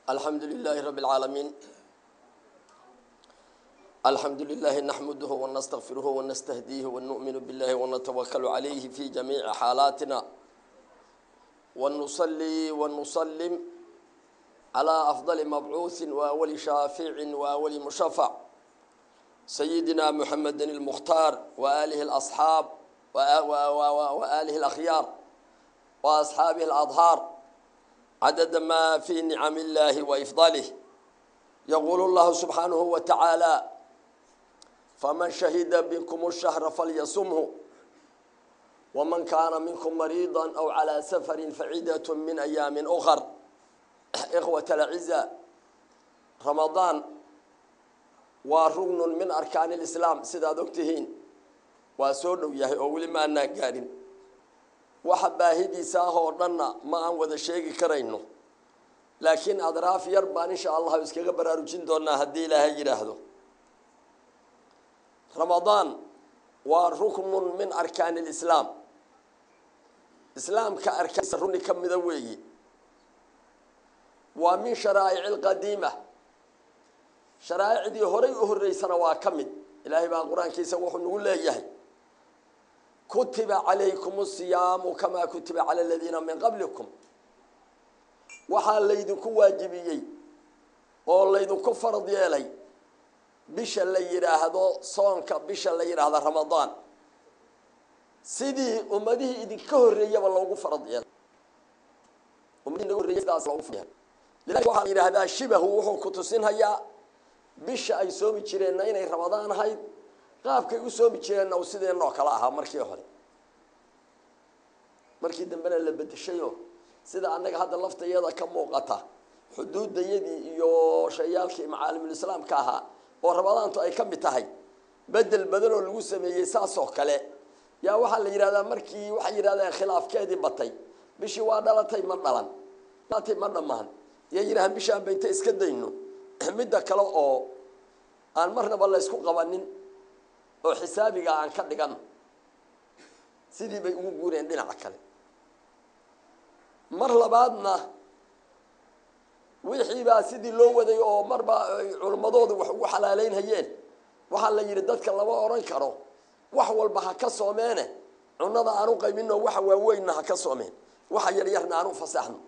الحمد لله رب العالمين الحمد لله نحمده ونستغفره ونستهديه ونؤمن بالله ونتوكل عليه في جميع حالاتنا ونصلي ونسلم على أفضل مبعوث وأول شافع وأول مشفع سيدنا محمد المختار وآله الأصحاب وآله الأخيار وأصحابه الأظهار عدد ما في نعم الله وإفضاله يقول الله سبحانه وتعالى فمن شهد بكم الشهر فليصمه ومن كان منكم مريضا أو على سفر فعدة من أيام أخر إخوة الأعزاء رمضان وركن من أركان الإسلام سيدا دكتهين وسودو يهي أولي ما أنا قارن waxa baahidiisa ah oo dhanna ma aan wada sheegi karayno laakiin adraaf yar baan insha allah iskaga baraarujin doonaa haddii ilaahay yidhaahdo ramadaan waa ruknun min arkaani lislaam islaamka arkaansa runi ka mida weeyi waa min sharaa'ici alqadiima sharaa'icdii horay u horreysana waa ka mid ilaahay baa qur-aankiisa wuxuu nagu leeyahay kutiba calaykum asiyaamu kamaa kutiba cala aladiina min qablikum waxaa laydinku waajibiyey oo laydinku farad yeelay bisha la yidhaahdo soonka bisha la yidhaahdo ramadaan sidii ummadihii idinka horreeyaba loogu farad yeelay ummadihii waxaa la yidhaahdaa shibahu wuxuu ku tusinhayaa bisha ay soomi jireenna inay ramadaan ahayd qaabkay u soomi jireenna u sideenoo kale ahaa markii hore markii dambena la bedeshayo sida annaga hadda laftayada ka muuqata xuduudayadii iyo shayaalkii macaalimulislaamka ahaa oo ramadaantu ay ka mid tahay bedel badan oo lagu sameeyey saasoo kale yaa waxaa la yidhahdaa markii waxay yidhahdeen khilaafkeedii batay bishii waa dhalatay ma dhalan dhalatay ma dhammaan yay yidhahaan bishaan bayta iska dayno midda kale oo aan marnaba laysku qabanin oo xisaabiga aan ka dhigan sidii bay ugu guureen dhinaca kale mar labaadna wixiibaa sidii loo waday oo marba ay culimmadoodu wax ugu xalaaleynhayeen waxaa la yidhi dadka lama odhan karo wax walba ha ka soomeene cunada aan u qaybino waxa waaweynna ha ka soomeen waxa yaryarna aan u fasaxno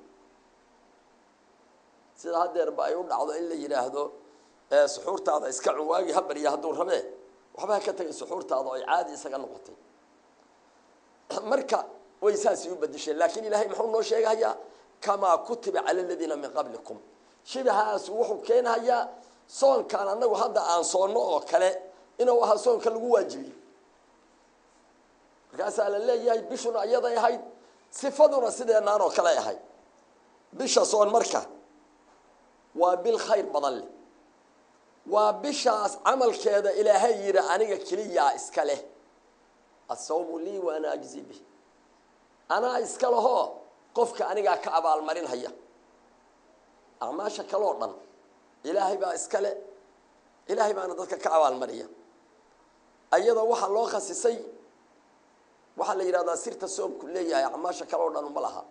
sida haddeerba ay u dhacdo in la yidhaahdo suxuurtaada iska cun waagii ha barya hadduu rabee waxba ha ka tagay suxuurtaada oo ay caadi isaga noqotay marka way saasi u bedesheen laakiin ilaahay muxuu noo sheegahayaa kamaa kutiba cala aladiina min qablikum shibahaas wuxuu keenahayaa soonkaan annagu hadda aan soonno oo kale inuu ahaa soonka lagu waajibiyey markaasaa la leeyahay bishuna iyaday ahayd sifaduna sideenaan oo kale ahayd bisha soon marka waa bil khayr badan leh waa bishaas camalkeeda ilaahay yidhi aniga keliyaa iska leh asawmu lii wa ana ajzi bih anaa iska lahoo qofka anigaa ka abaalmarinhaya acmaasha kaloo dhan ilaahay baa iska le ilaahay baana dadka ka abaalmariya ayadoo waxaa loo khasisay waxaa la yidhahdaa sirta soomku leeyahay acmaasha kaloo dhan uma laha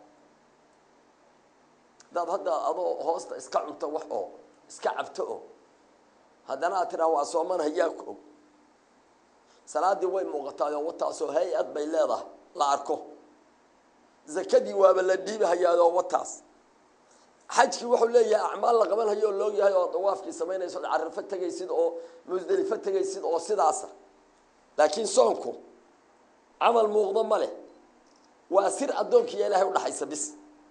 hadaad hadda adoo hoosta iska cunto wax oo iska cabto oo haddana aad tidhaha waa sooman hayaa ku og salaaddii way muuqataayoo wataasoo hay-ad bay leedahay la arko zakadii waaba la dhiibahayaadoo wataas xajkii wuxuu leeyahay acmaal la qabanhayo oo loog yahay oo dawaafkii samaynayso od carafo tegaysid oo musdelifo tegaysid oo sidaasa laakiin soonku camal muuqdo ma leh waa sir addoonkiiyo ilaahay udhaxaysa bis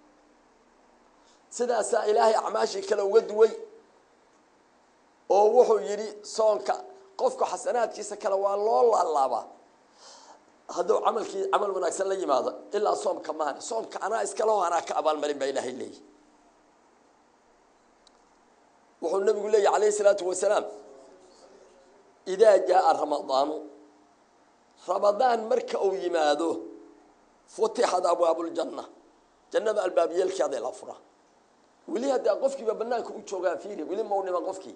sidaasaa ilaahay acmaashii kale uga duway oo wuxuu yidhi soonka qofku xasanaadkiisa kale waa loo laalaabaa hadduu camalkii camal wanaagsan la yimaado ilaa soomka maana soomka anaa iskaleho anaa ka abaalmarin baa ilaahay leeyahy wuxuu nabigu leeyahy calayhi isalaatu wasalaam idaa jaaa ramadaanu ramadaan marka uu yimaado futixad abwaabuljanna jannada albaabiyeelkeeday la fura weli haddaa qofkiiba banaanka u joogaa fiiri weli mau dhiman qofkii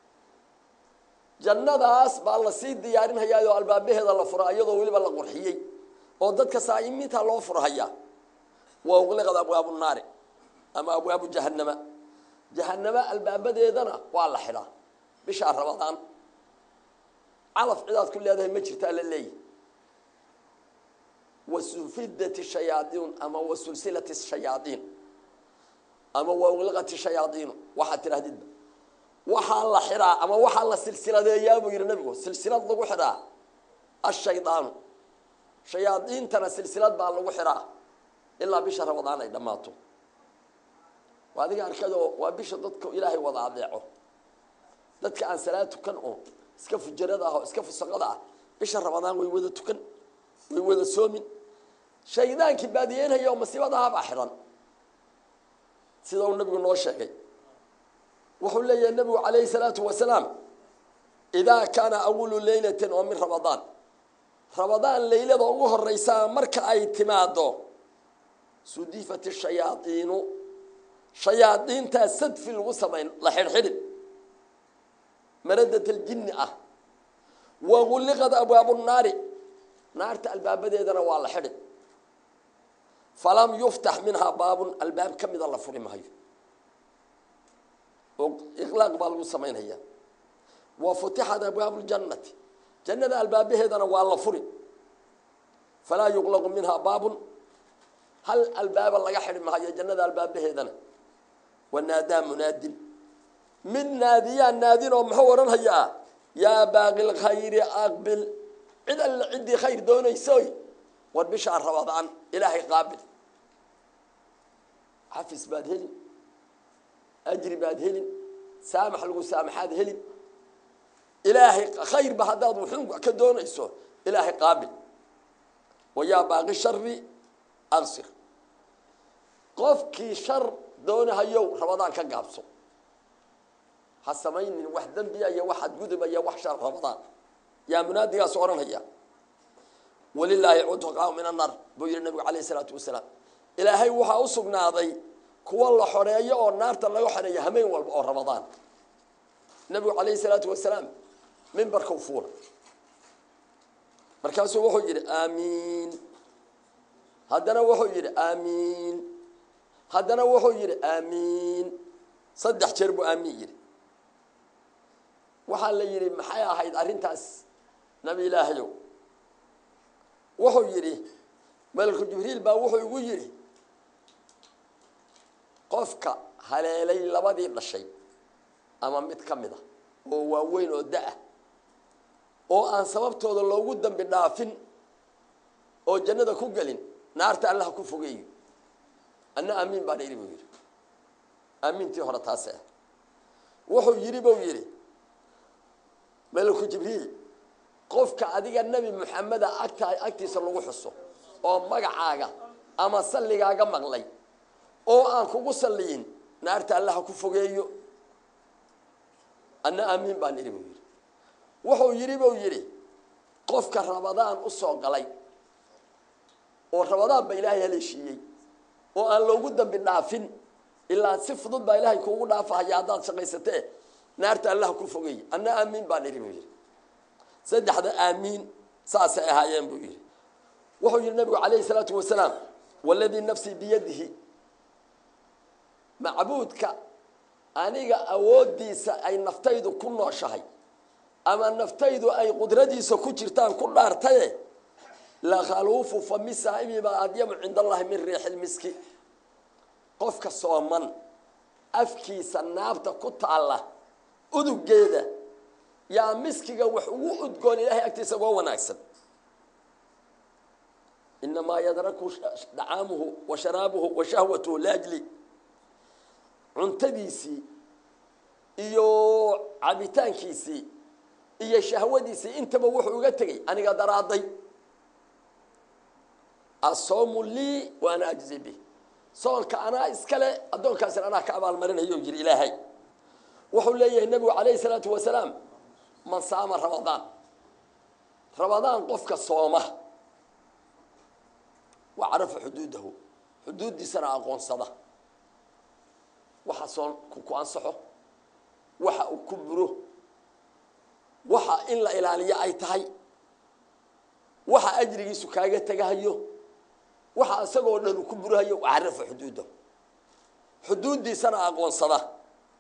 jannadaas baa lasii diyaarinhayaayoo albaabaheeda la fura iyadoo weliba la qurxiyey oo dadka saa'imiinta loo furhayaa wa uqliqad abwaabu naari ama abwaabu jahannama jahanamo albaabadeedana waa la xidhaa bishaa rabadaan calaf cidaad ku leedahay ma jirtaa la leeyahy wasufidati shayaaiin ama wasulsilati shayaaiin ama wawliqati shayaaiinu waxaad tidhahdidba waxaa la xidhaa ama waxaa la silsiladeeyaa buu yihi nabigu silsilad lagu xidhaa ashaydaanu shayaadiintana silsilad baa lagu xidhaa ilaa bisha rabadaan ay dhammaato waa adiga arkadoo waa bisha dadka ilaahay wada adeeco dadka aan salaad tukan oo iska fujarada ah oo iska fusaqada ah bisha rabadaan way wada tukan way wada soomin shaydaankii baadiyeynhaya oo masiibadahabaa xidhan sida uu nabigu noo sheegay wuxuu leeyahay nabigu calayhi salaatu wasalaam idaa kaana awalu leylatin oo min ramadaan rabadaan leylada ugu horeysaa marka ay timaado sudifat shayaaiinu shayaadiintaa sadfi lagu samayn la xidhxidhin maradat aljinni ah wagulliqad abwaabu naari naarta albaabadeedana waa la xidhin falam yuftax minhaa baabun albaab ka mida la furi maayo oo iqlaaq baa lagu samaynaya wa futixat abwaabu ljannati jannada albaabaheedana waa la furi falaa yuqlaqu minhaa baabun hal albaaba laga xidhi maayo jannada albaabaheedana wanaadaa munaadin mid naadiyaa naadin oo muxuu odhan hayaa yaa baaqi lkhayri aqbil cid alle ciddii khayr doonaysoy war bishaa rabadaan ilaahay qaabil xafis baad helin ajri baad helin saamax lagu saamaxaad helin ilaahay khayrba haddaad wuxuun ka doonayso ilaahay qaabil wa yaa baaqi shari aqsir qofkii shar doonahayow rabadaan ka gaabso ha samaynin wax dembiya iyo wax adgudubaya wax shar rabadaan yaa munaadigaas odhanhaya walilaahi cutqaa min annar buu yihi nabigu calayh isalaatu wasalaam ilaahay waxaa u sugnaaday kuwa la xoreeyo oo naarta laga xoreeyo hameen walba oo ramadaan nabigu calayhi salaatu wasalaam mimbarkau fuula markaasuu wuxuu yidhi aamiin haddana wuxuu yidhi aamiin haddana wuxuu yidhi aamiin saddex jeer buu aamiin yidhi waxaa la yidhi maxay ahayd arrintaas nabi ilaahayow wuxuu yidhi malku jibriil baa wuxuu igu yidhi qofka haleelay labadii dhashay ama mid ka mid a oo waaweyn oo da-ah oo aan sababtooda loogu dambi dhaafin oo jannada ku gelin naarta allaha ku fogeeyo anna aamiin baan idhi buu yidhi aamiintii hore taase ah wuxuu yidhi buu yidhi malaku jibriil qofka adiga nebi moxameda agta agtiisa lagu xuso oo magacaaga ama salligaaga maqlay oo aan kugu salliyin naarta allaha ku fogeeyo anna aamiin baan idhi buu yidhi wuxuu yidhi buu yidhi qofka rabadaan u soo galay oo rabadaan ba ilaahay haleeshiiyey oo aan loogu dambi dhaafin ilaa si fudud baa ilaahay kuugu dhaafahaya haddaad shaqaysatee naarta allaha ku fogeey anna aamiin baan idhi buu yidhi saddexda aamiin saasay ahaayeen buu yidhi wuxuu yidhi nabigu calayhi salaatu wasalaam waladii nafsii biyadihi macbuudka aniga awooddiisa ay naftaydu ku nooshahay ama naftaydu ay qudradiisa ku jirtaan ku dhaartaye lakhaluufu fami saa'imi baa adyamu cinda allahi min riixilmiski qofka sooman afkiisa naabta ku taalla udugeeda yaa miskiga wax ugu udgoon ilaahay agtiisa uga wanaagsan inamaa yadraku dacaamuhu wa sharaabuhu wa shahwatuhu laajli cuntadiisii iyo cabitaankiisii iyo shahwadiisii intaba wuxuu uga tegey aniga daraaday asoomu lii wa ana ajzi bih soonka anaa iskale addoonkaasina anaa ka abaalmarinayo yiri ilaahay wuxuu leeyahay nebigu calayhi salaatu wasalaam man saama ramadaan ramadaan qofka sooma wa carafa xuduudahu xuduuddiisana aqoonsada waxa soon ku ansaxo waxa uu ku buro waxa in la ilaaliyo ay tahay waxa ajrigiisu kaaga tegahayo waxa isagoo dhan uu ku burahayo carafa xuduudahu xuduuddiisana aqoonsada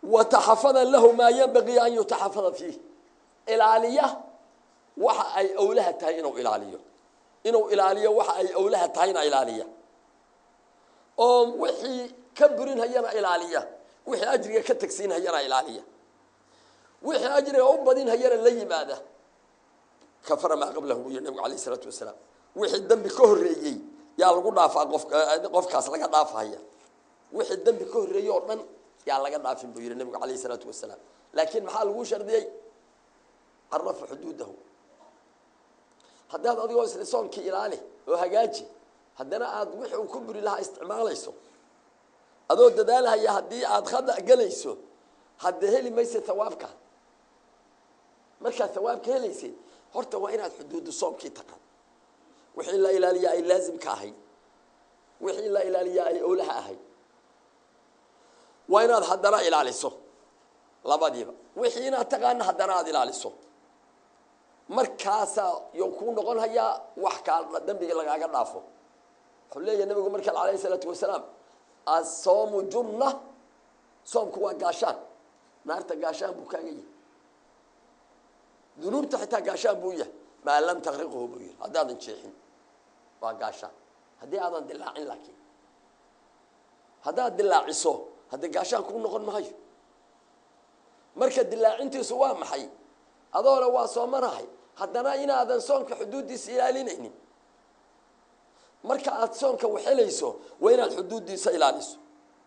wataxafada lahu maa yanbagii an yutaxafada fiih ilaaliya waxa ay owlaha tahay inuu ilaaliyo inuu ilaaliyo waxa ay owlaha tahayna ilaaliya oo wixii ka burinhayana ilaaliya wixii ajriga ka tegsiinhayana ilaaliya wixii ajriga u badinhayana la yimaada kafara maa qablahu buu yihi nabigu alayh isalaatu wasalaam wixii dembi ka horreeyey yaa lagu dhaafaa qof qofkaas laga dhaafahaya wixii dembi ka horreeyey oo dhan yaa laga dhaafin buu yihi nabigu alayh isalaatu wasalaam laakiin maxaa lagu shardiyey carafa xuduudahu haddaad adigoo isla soonkii ilaali oo hagaaji haddana aada wixii uu ku buri lahaa isticmaalayso adoo dadaalhaya haddii aada khada gelayso hadda heli maysa hawaabka markaad hawaabka helaysid horta waa inaad xuduudu soomkii taqaan wixii la ilaaliyaa ay laazimka ahayd wixii la ilaaliyaa ay owlaha ahayd waa inaad haddana ilaaliso labadiiba wixii inaad taqaana haddana aada ilaaliso markaasaa yo kuu noqon hayaa wax kaa dembiga lagaaga dhaafo wuxuu leeyahay nabigu markale alayh isalaatu wasalaam asoomu junna soomku waa gaashaan naarta gaashaan buu kaaga yahay dunuubta xitaa gaashaan buu yahay maa lam takriqhu buu yihi haddaadan jeexin waa gaashaan haddii aadan dilaacin laakiin haddaad dilaaciso haddii gaashaan kuu noqon mahayo marka dilaacintiisu waa maxay adoona waa soomanahay haddana inaadan soonka xuduuddiisa ilaalinaynin marka aada soonka waxelayso waa inaad xuduuddiisa ilaaliso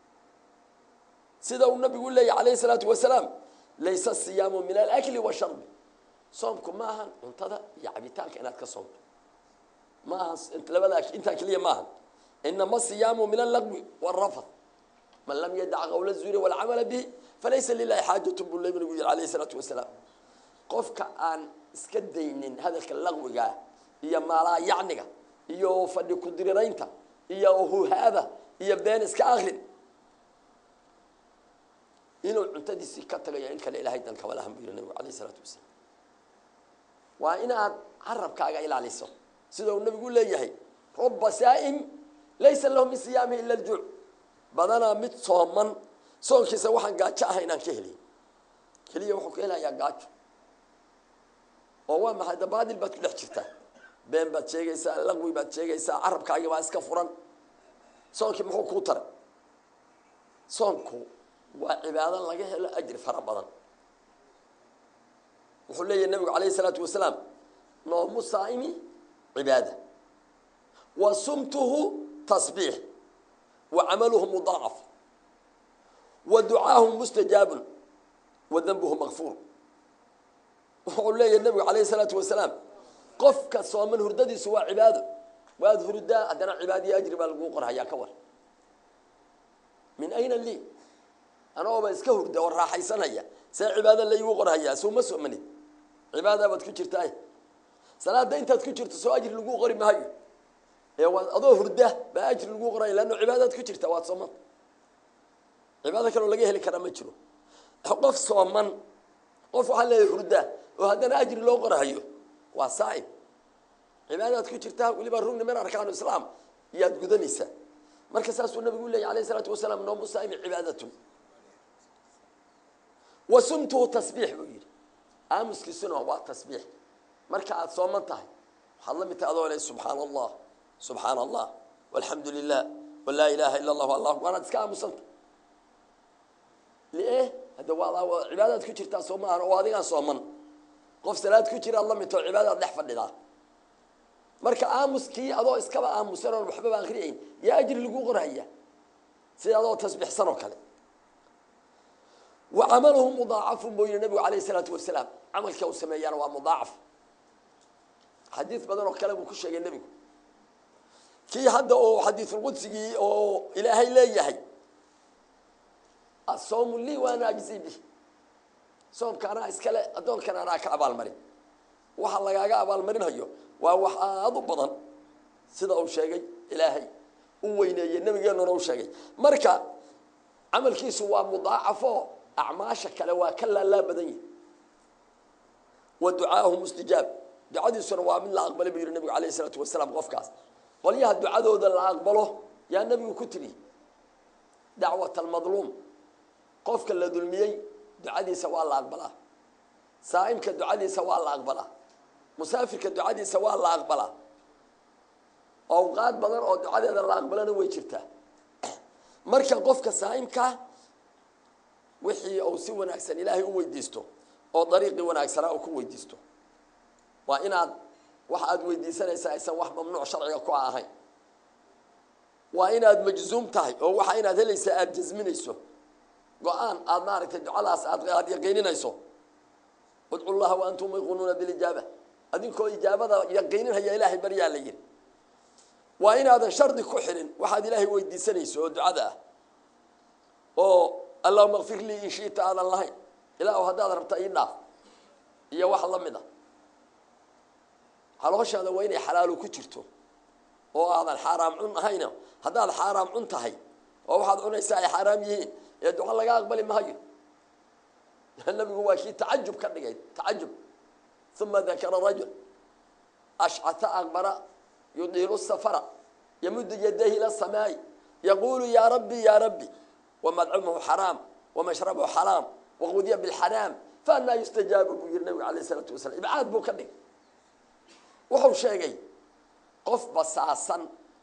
sida uu nabigu leeyahy alayh isalaatu wasalaam laysa asiyaamu min alakli washarbi soomku ma ahan cuntada iyo cabitaanka inaad ka soomto ma aha labada intaa keliya ma ahan inama asiyaamu min allagwi wاrafad man lam yadac qawla zuuri walcamala bihi falaysa lilahi xaajatu buu nabigu yihi alayh isalaatu wasalaam qofka aan iska daynin hadalka laqwigaa iyo maalaa yacniga iyo fadhi ku-diriraynta iyo huhaada iyo been iska akrin inuu cuntadiisii ka tagayo in kale ilahay dan kama lahan buu yihi nabigu alayh isalaatu wasalaam waa inaad carabkaaga ilaaliso sida uu nabigu leeyahay ruba saa'im laysa lahu min siyaamihi ila aljuuc badanaa mid sooman soonkiisa waxaan gaajo ahay inaan ka helay keliya wuxuu ka helayaa gaajo oo waa maxay dabaadil baad ku dhex jirtaa been baad sheegaysaa laqwi baad sheegaysaa carabkaagi baa iska furan soonkii muxuu kuu taray soonku waa cibaado laga helo ajri fara badan wuxuu leeyahy nabigu alayh isalaatu wasalaam noomu saa'imi cibaada wa sumtuhu tasbiix wa camaluhu mudaacaf wa ducaahu mustajaabun wa danbuhu makfuur wuxuu leeyahay nabigu alayh isalaatu wasalaam qofka sooman hurdadiisu waa cibaado waad hurdaa haddana cibaadiyo ajri baa laguu qorhayaa ka war min ayna lii anagooba iska hurda oo raaxaysanaya see cibaado laigu qorhayaa souma soomanid cibaada baad ku jirtaa salaada intaad ku jirto soo ajri laguu qori maayo ee waad adoo hurda baa ajri laguu qorhaya leanno cibaadaad ku jirta waad sooman cibaado kaloo laga heli karaa ma jiro qof sooman qof waxaa leeyahay hurda oo haddana ajri loo qorhayo waa saa'ib cibaadaad ku jirtaa weliba rugni min arkaanu islaam iyaad gudanaysaa marka saasuu nabigu leeyay alayh isalaatu wasalaam noomu saa'imi cibaadatun wa sumtuhu tasbiix buu yidhi aamuskiisuna waa tasbiix marka aada sooman tahay waxaad la mid tahay adoo le subxaana allah subxaana allah walxamdu lilah walaa ilaaha ila allah allah waanaad iska aamusanta lie hadda waa cibaadaad ku jirtaa soo maahan oo adigaan sooman qof salaad ku jiraad la midtao cibaadaad dhex fadhidaa marka aamuskii adoo iskaba aamusan oon waxbaba akriyayn yaa ajri laguu qorhaya sida adoo tasbiixsan oo kale wa camaluhu mudaacafun buu yihi nabigu alayh isalaatu wasalaam camalka uu sameeyaana waa mudaacaf xadiid badan oo kale buu ku sheegay nebigu kii hadda oo xadiisulqudsigii oo ilaahay leeyahay asoomu lii waana ajzi bih soomka anaa iskale addoonkan anaa ka abaalmarin waxa lagaaga abaalmarinayo waa wax aada u badan sida uu sheegay ilaahay u weyneeyey nabigeenuna u sheegay marka camalkiisu waa mudaacafo acmaasha kale waa ka laalaa badan yihi wa ducaahu mustijaab ducadiisuna waa mid la aqbalay buu yihi nabigu alayh isalaatu wasalaam qofkaas qolyaha ducadooda la aqbalo yaa nabigu ku tiri dacwat almadluum qofka la dulmiyey ducadiisa waa la aqbalaa saa'imka ducadiisa waa la aqbalaa musaafirka ducadiisa waa la aqbalaa awqaad badan oo ducadeeda la aqbalana way jirtaa marka qofka saa'imkaa wixii uu si wanaagsan ilaahay u weydiisto oo dariiqii wanaagsanaa uu ku weydiisto waa inaad wax aad weydiisanaysaa aysan wax mamnuuc sharciga ku ahayn waa inaad majzuum tahay oo waxa inaad helaysaa aada jasminayso go-aan aada maaragtay ducadaas aad aada yaqiininayso udcu llaha wa antum yuqinuuna bilijaaba adinkoo ijaabada yaqiininhaya ilaahay baryaa la yidhi waa inaadan shardi ku xirin waxaad ilaahay weydiisanayso oo ducada ah oo allahuma kfir lii in shiita aadan lahayn ilaahu haddaad rabta ii dhaaf iyo wax la mid a xalooshaada waa inay xalaalu ku jirto oo aadan xaaraam cun ahayna haddaad xaaraam cun tahay oo waxaad cunaysaa ay xaaraam yihiin ee duco laga aqbali maayo nabigu waa kii tacajub ka dhigay tacajub uma dakara rajul ashcata aqbara yudiilu safara yamudu yadayhi ila samaa'i yaqulu ya rabbi ya rabbi wamadcumuhu xaraam wamashrabuhu xaraam waqudiya bilxaraam faanaa yustajaabu buu yihi nabigu alayh isalaatu wasalam ibcaad buu ka dhigay wuxuu sheegay qof basaasan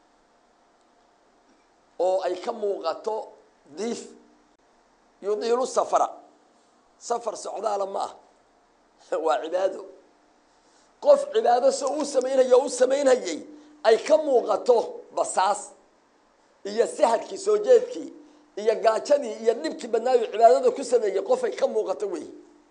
oo ay ka muuqato diif yudiilu safara safar socdaala ma ah waa cibaado qof cibaado so uu samaynhayo o u samaynhayay ay ka muuqato basaas iyo sahadkii soo jeedkii iyo gaajadii iyo dhibkii badnaayo cibaadada ku sameeyey qofay ka muuqato wey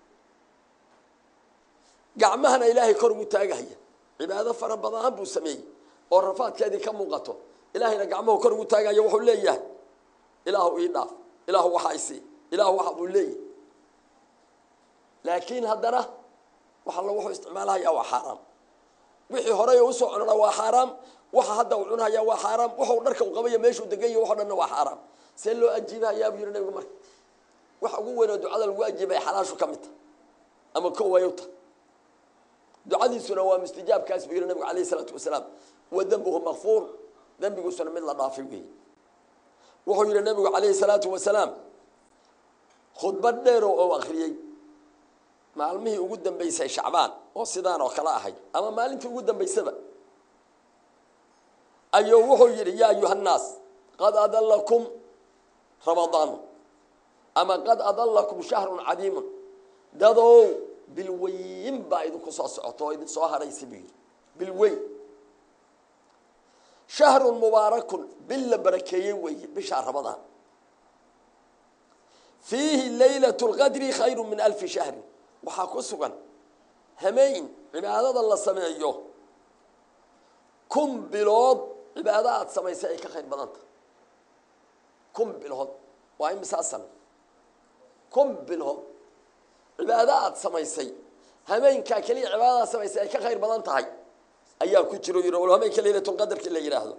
gacmahana ilaahay kor ugu taagahaya cibaado fara badan buu sameeyey oo rafaadkeedii ka muuqato ilaahayna gacmahu kor ugu taagaya wuxuu leeyahay ilaahu ii dhaaf ilaahu waxa isi ilaahu waxa buu leeyahay laakiin haddana wax alla wuxuu isticmaalahayaa waa xaaraam wixii horey usoo cunana waa xaaraam waxa hadda uu cunahaya waa xaaraam waxuu dharka u qabaya meeshuu degan yahy waxo dhanna waa xaaraam see loo ajiibahayaa buu yihi nabigu marka waxa ugu weyn oo ducada lagu ajiibaya xalaashu ka mid ta ama ko wayuta ducadiisuna waa mustijaabkaas buu yihi nabigu alayh isalaatu wasalaam wa dembuhu makfuur dembiguusuna mid la dhaafay weeye wuxuu yihi nabigu calayhi salaatu wasalaam khudbad dheero oo akriyey maalmihii ugu dambeysay shacbaan oo sidaan oo kale ahayd ama maalintii ugu dambeysaba ayuu wuxuu yidhi yaa ayuhannaas qad adallakum ramadaanu ama qad adallakum shahrun cadiimun dadow bilweyn baa idinku soo socoto oo idin soo haraysa buu yidhi bilweyn shahrun mubaarakun bil la barakeeyey weeye bishaa ramadaan fiihi laylat lqadri khayru min alfi shahrin waxaa ku sugan hameyn cibaadada la sameeyo kun bilood cibaado aada samaysay ay ka khayr badan tahay kun bilood waa imisaa sano kun bilood cibaado aada samaysay hameenkaa keliya cibaadadaad samaysay ay ka khayr badan tahay ayaa ku jiro yidhi wal hameenka laylatulqadarki la yidhaahdo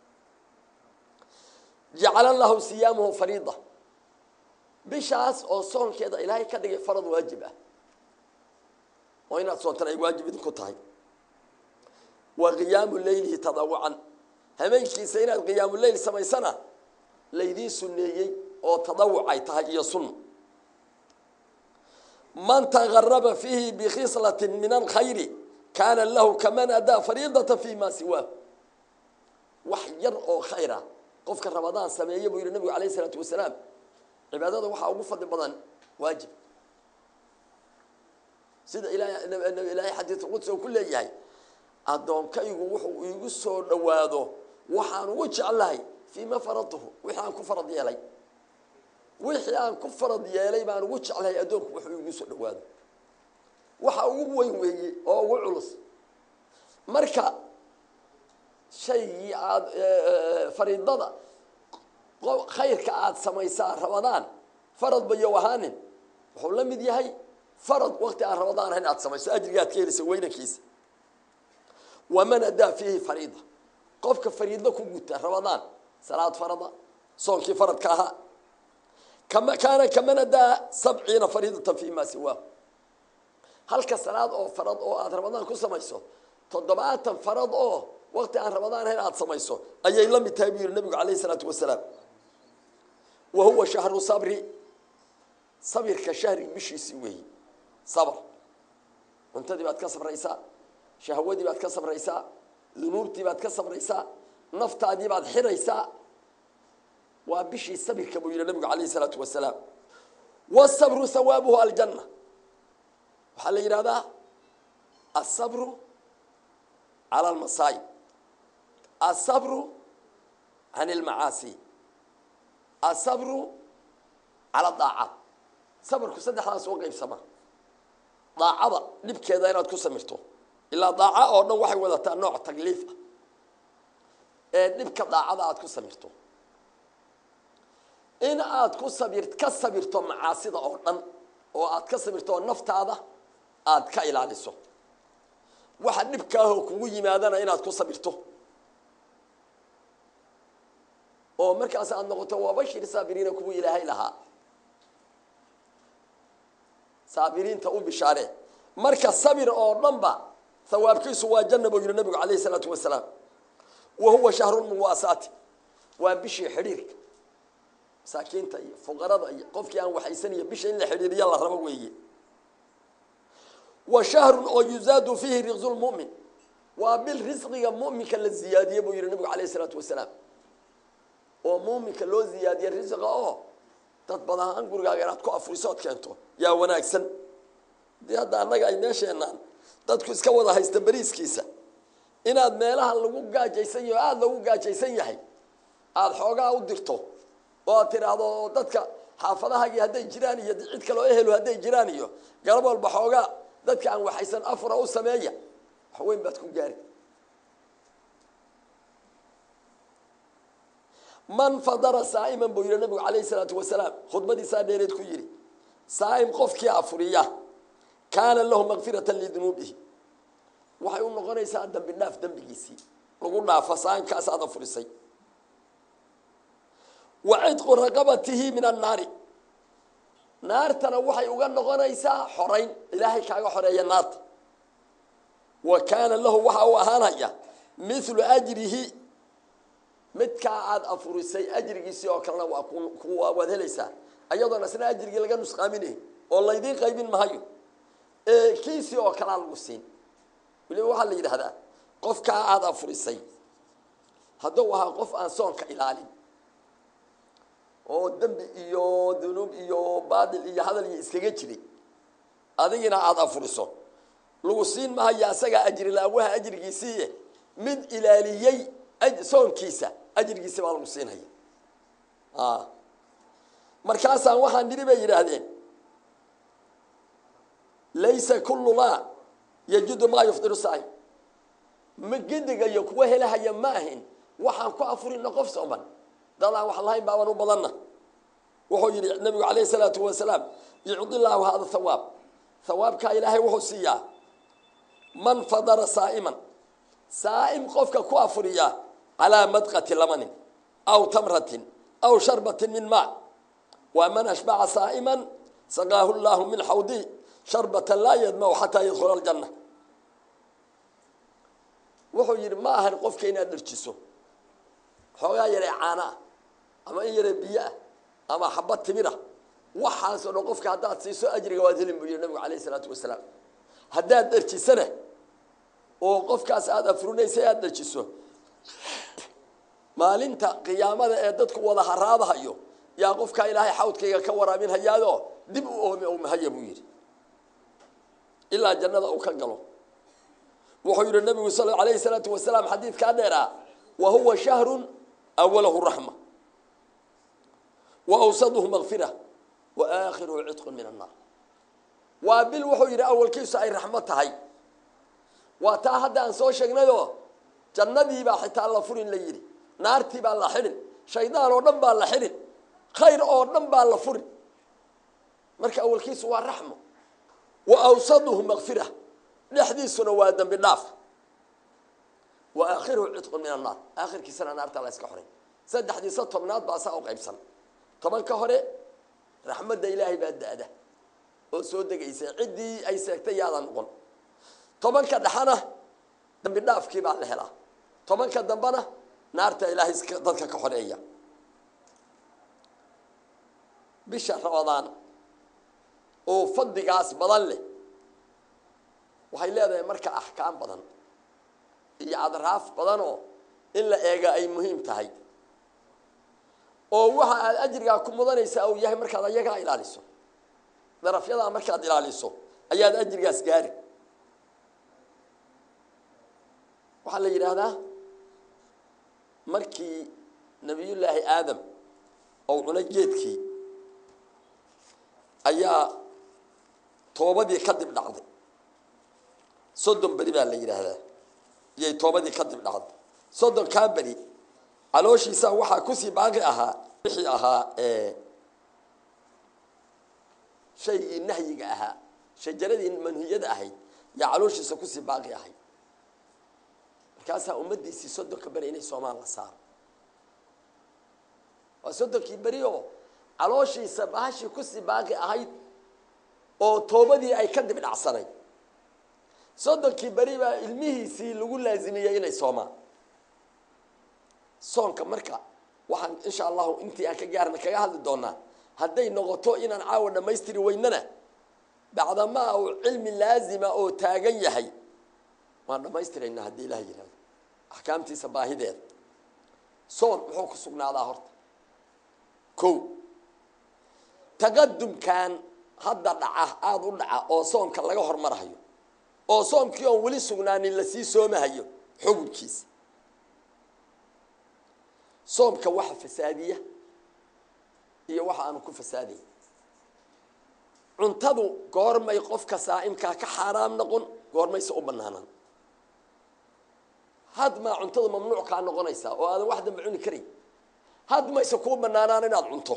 jacala lahu siyaamuhu fariida bishaas oo soonkeeda ilaahay ka dhigay farad waajib ah oo inaad soontan ay waajib idinku tahay wa qiyaamu leylihi tadawucan hameenkiisa inaad qiyaamu leyl samaysana laydiin sunneeyey oo tadawuc ay tahay iyo sunna man tagaraba fiihi bikhislatin min alkhayri kaana lahu kaman adaa fariidata fi ma siwaa wax yar oo khayra qofka ramadaan sameeya buu yihi nabigu alayh isalaatu wasalaam cibaadada waxaa ugu fadli badan waajib sida ilaahay xadiid qudsi oo ku leeyahay addoonkaygu wuxuu iigu soo dhowaado waxaan ugu jeclahay fii ma faradtuhu wixii aan ku farad yeelay wixii aan ku farad yeelay baan ugu jeclahay addoonku wuxuu iigu soo dhowaado waxa ugu weyn weeye oo ugu culus marka shaygii aada fariidada khayrka aada samaysaa ramadaan farad bayo ahaanin wuxuu la mid yahay farad wakti aan ramadaan ahayn aad samayso ajriga aad ka helaysa weynankiisa waman adaa fiihi fariida qofka fariidla ku guta ramadaan salaad farada soonkii faradka ahaa kama kaana kaman adaa sabciina fariidatan fi ma siwaa halka salaad oo farad oo aada ramadaan ku samayso toddobaatan farad oo wakti aan ramadaan ahayn aada samayso ayay la mid tahay buu yihi nabigu calayh isalaatu wasalaam wa huwa shahru sabri sabirka shahri bishiisii weeyi sabr cuntadii baad ka sabraysaa shahwadii baad ka sabraysaa dunuubtii baad ka sabraysaa naftaadii baad xiraysaa waa bishii sabirka buu yihi nabigu calayh isalaatu wasalaam wasabru hawaabuhu aljanna waxaa la yidhahdaa asabru cala almasaayib asabru can almacaasi asabru cala daacaat sabrku saddexdaas oo qaybsama daacada dhibkeeda inaad ku samirto ilaa daaca oo dhan waxay wadataa nooc takliif ah ee dhibka daacada aad ku samirto in aad ku sabir ka sabirto macaasida oo dhan oo aad ka sabirto oo naftaada aad ka ilaaliso waxa dhibkaahoo kugu yimaadana inaad ku sabirto oo markaas aad noqoto wabashir saabiriina kuwii ilaahay lahaa saabiriinta u bishaaree marka sabir oo dhan ba hawaabkiisu waa janna buu yihi nabigu calayh isalaatu wasalaam wa huwa shahrulmuwaasaati waa bishii xidhiirka masaakiinta iyo fuqarada iyo qofkii aan waxaysaniyo bisha in la xidhiiriya la rabo weeye wa shahrun oo yuzaadu fiihi riqsu lmu'min waa bil risqiga mu'minka la ziyaadiye buu yihi nabigu calayh isalaatu wasalaam oo muuminka loo ziyaadiye risqa oo dad badahaan gurigaaga inaad ku afurisood keento yaa wanaagsan dee hadda annaga ay meesheenaan dadku iska wada haysta beriiskiisa inaad meelaha lagu gaajaysan yaho aada loogu gaajaysan yahay aada xoogaa u dirto oo aad tidhaahdo dadka xaafadahaagii hadday jiraan iyo cid kaloo ehelu hadday jiraan iyo galab walba xoogaa dadka aan waxaysan afura u sameeya wax weyn baad ku gaari man fadara saa'iman buu yihi nabigu calayhi salaatu wasalaam khudbadiisaa dheereed ku yidhi saa'im qofkii afuriya kaana lahu makfiratan lidunuubihi waxay u noqonaysaa dembi dhaaf dembigiisii lagu dhaafo saa'imkaas aad afurisay wa cidqu raqabatihi min annaari naartana waxay uga noqonaysaa xorayn ilaahay kaaga xoreeya naarta wa kaana lahu waxa uu ahaanaya mithlu ajrihi midkaa aada afurisay ajrigiisii oo kalena waa kuwa waad helaysaa ayadoona isna ajrigii laga nusqaaminayn oo laydiin qaybin mahayo ee kiisii oo kalea lagu siin weliba waxaa la yidhaahdaa qofkaa aada afurisay hadduu ahaa qof aan soonka ilaalin oo dembi iyo dunuub iyo baadil iyo hadal iyo iskaga jiray adigina aada afuriso lagu siin mahaya asagaa ajri laawaha ajrigiisii mid ilaaliyey soonkiisa ajrigiisi baa lagu siinhaya markaasaan waxaan nidhi bay yidhaahdeen laysa kullu maa yajudu maa yufdiru saa'im ma gedigayo kuwa helahaya ma ahin waxaan ku afurina qof sooman dad aan wax lahayn baaban u badanna wuxuu yidhi nabigu calayhi salaatu wasalaam yucdi llaahu hada hawaab hawaabkaa ilaahay wuxuu siiyaa man fadara saa'iman saa'im qofka ku afuriya calaa madqati lamanin aw tamratin aw sharbatin min maa waa man ashbaca saa'iman saqaahu llaahu min xawdi sharbatan laa yadmacu xataa yadkhula aljanna wuxuu yidhi ma ahan qofka inaad dharjiso xoogaa yaree caana ah ama in yaree biyo ah ama xabad timira waxaasoo dhan qofka haddaad siiso ajriga waad helin buu yihi nabigu calayh isalaatu wasalaam haddaad dharjisana oo qofkaas aada afurinaysa aada dharjiso maalinta qiyaamada ee dadku wada haraadahayo yaa qofkaa ilaahay xawdkayga ka waraaminhayaadoo dib u oomi oomahaya buu yidhi ilaa jannada uu ka galo wuxuu yidhi nabigu sal alayhi salaatu wasalaam xadiidkaa dheeraa wa huwa shahrun awalahu raxma wa awsaduhu makfira wa aakhiruhu cidqun min annaar waa bil wuxuu yidhi awalkiisu ay raxmo tahay waa taa hadda aan soo sheegnayoo jannadiibaa xitaa la furin la yidhi naartii baa la xidhin shaydaan oo dhan baa la xidhin khayr oo dhan baa la furin marka awalkiisu waa raxmo wa awsaduhu makfira dhexdiisuna waa dembi dhaaf wa aakhiruhu cidqun min annaar aakhirkiisana naartaa la yska xoray saddexdiisa tobnaad baa saa u qaybsan tobanka hore raxmadda ilaahay baa da-da oo soo degaysa ciddii ay seegtay yaadan noqon tobanka dhexana dambi dhaafkii baa la helaa tobanka dambena naarta ilaahay dadka ka xoreeya bisha ramadaan oo fadligaas badan leh waxay leedahay marka axkaam badan iyo adraaf badanoo in la eega ay muhiim tahay oo waxa aad ajrigaa ku mudanaysaa uu yahay markaad ayagaa ilaaliso darafyadaa markaad ilaaliso ayaad ajrigaas gaari waxaa la yidhaahdaa markii nabiyullaahi aadam ou cunay geedkii ayaa toobadii kadib dhacday soddon beri baa la yidhaahdaa iyay toobadii kadib dhacday soddon kaa beri calooshiisa waxaa kusii baaqi ahaa wixii ahaa shaygii nahyiga ahaa shajaradii manhiyada ahayd yaa calooshiisa kusii baaqi ahayd markaasaa ummaddiisii soddonka beri inay soomaan la saaro waa soddonkii beri oo calooshiisa bahashii kusii baaqi ahayd oo toobadii ay kadib dhacsanayd soddonkii beri baa ilmihiisii lagu laasimiyey inay soomaan soonka marka waxaan insha allahu intii aan ka gaarna kaga hadli doonaa hadday noqoto inaan caawa dhammaystiri weynana bacdamaa uu cilmi laazima oo taagan yahay waan dhammaystiraynaa haddii ilaah yihahdo axkaamtiisa baahideeda soon muxuu ku sugnaadaa horta ko taqadumkan hadda dhaca aada u dhaca oo soonka laga hormarahayo oo soomkii oon weli sugnaanin lasii soomahayo xukunkiisa soomka waxa fasaadiya iyo waxa aanu ku fasaadayn cuntadu goormay qofka saa'imkaa ka xaaraam noqon goormayse u banaanaan hadmaa cuntada mamnuuc kaa noqonaysaa oo aadan wax damba cuni karayn hadmayse kuu banaanaan inaad cunto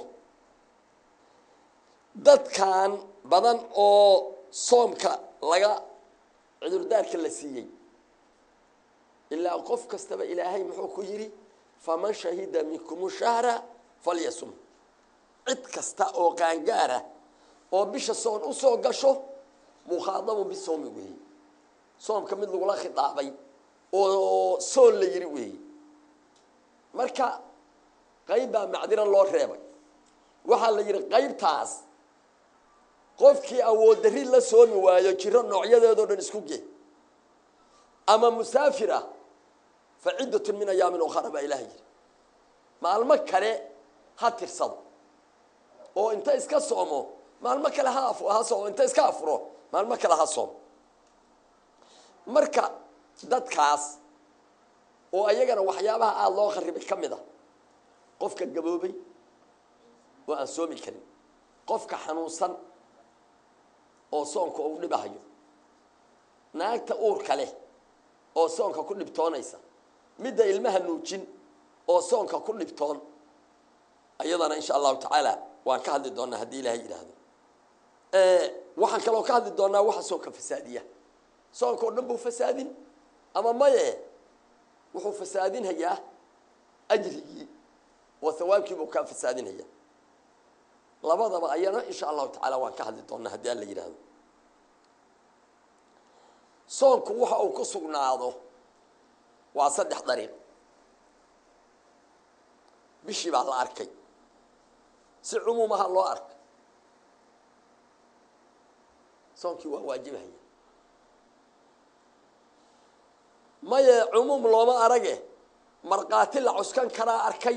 dadkan badan oo soomka laga cudurdaarka la siiyey ilaa qof kastaba ilaahay muxuu ku yidhi faman shahida minkum shahra falyasum cid kasta oo qaangaara oo bisha soon usoo gasho mukhaadabu bisoomi weeye soomka mid lagula khidaabay oo soon la yidhi weeye marka qayb baa macdiro loo reebay waxaa la yidhi qaybtaas qofkii awood darri la soomi waayo jiro noocyadeedoo dhan isku ge ama musaafir ah fa ciddatun min ayaamin ukhara baa ilaah yidhi maalmo kale ha tirsado oo inta iska soomo maalmo kale ha ha soomo inta iska afuro maalmo kale ha soomo marka dadkaas oo ayagana waxyaabaha aada loo kharibay ka mid a qofka gaboobay oo aan soomi karin qofka xanuunsan oo soonka uu dhibahayo naagta uurka leh oo soonka ku dhibtoonaysa midda ilmaha nuujin oo soonka ku dhibtoon ayadana insha allahu tacaala waan ka hadli doonaa haddii ilaahay yidhaahdo waxaan kaloo ka hadli doonaa waxa soonka fasaadiya soonka oo dhan buu fasaadin ama maye wuxuu fasaadinhayaa ajrigii oo hawaabkii buu kaa fasaadinhayaa labadaba ayana insha allahu tacaala waan ka hadli doonaa haddii alla yidhaahdo soonku waxa uu ku sugnaado waa saddex dariiq bishii baa la arkay si cumuumaha loo arkay soonkii waa waajibahaya maye cumuum looma arage markhaati la cuskan karaa arkay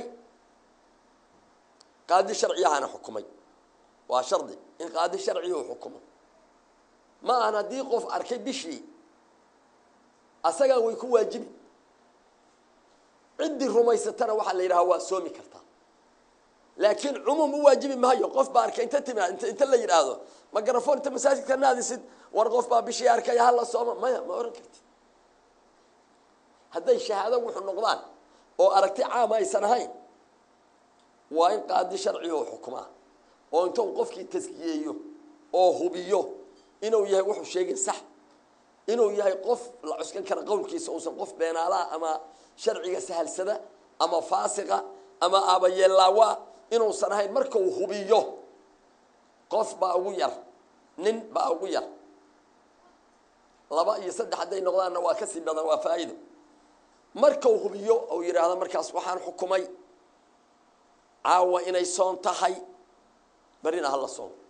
qaadi sharciyahana xukumay waa shardi in qaadi sharciyu xukumo ma ahan haddii qof arkay bishii asagaa way ku waajibi ciddii rumaysatana waxaa la yidhaha waa soomi kartaa laakiin cumuum u waajibi maayo qof baa arkay inta tima inta la yidhaahdo magarafon inta masaajidka naadisid war qof baa bishii arkay hala sooma maya ma ohan kartid hadday shahaado wuxuu noqdaan oo aragti caama aysan ahayn waa in qaadi sharciga u xukumaa oo inta uu qofkii taskiyeeyo oo hubiyo inuu yahay wuxuu sheegay sax inuu yahay qof la cuskan kara qowlkiisa uusan qof beenaalaha ama sharciga sahalsada ama faasiqa ama aabayeelaawa inuusan ahayn marka uu hubiyo qof baa ugu yar nin baa ugu yar laba iyo saddex hadday noqdaanna waa kasii badan waa faa'iido markau hubiyo ou yidhaahdo markaas waxaan xukumay caawa inay soon tahay barina hala soon